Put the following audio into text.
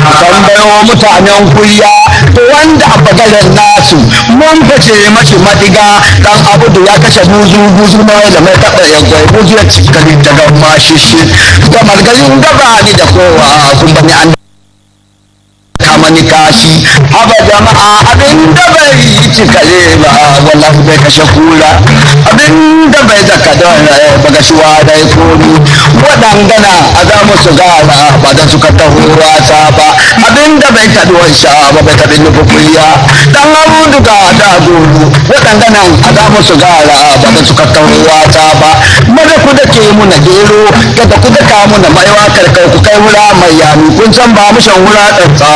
tambayo mutanen kuya wanda a bagaren nasu mun fice mashi madiga dan abudu ya kashe buzu buzu ma da mai taɓa ya gwai buzu ya cikari daga mashishi da margarin gaba ni da kowa kun bani an kamani kashi haba jama'a abin da bai cikale ba wallahi bai kashe kula abin da bai zaka don baga shuwa da ya komi waɗangana a za musu gara ba da suka taho wata ba abin da bai taɗuwar sha ba bai taɓi nufi kuya dan abu duka da goro waɗangana a za musu gara ba da suka taho wata ba maza ku da ke muna gero kada ku da ka muna maiwa karkar ku kai wura mai yami kun san ba mu shan wura ɗan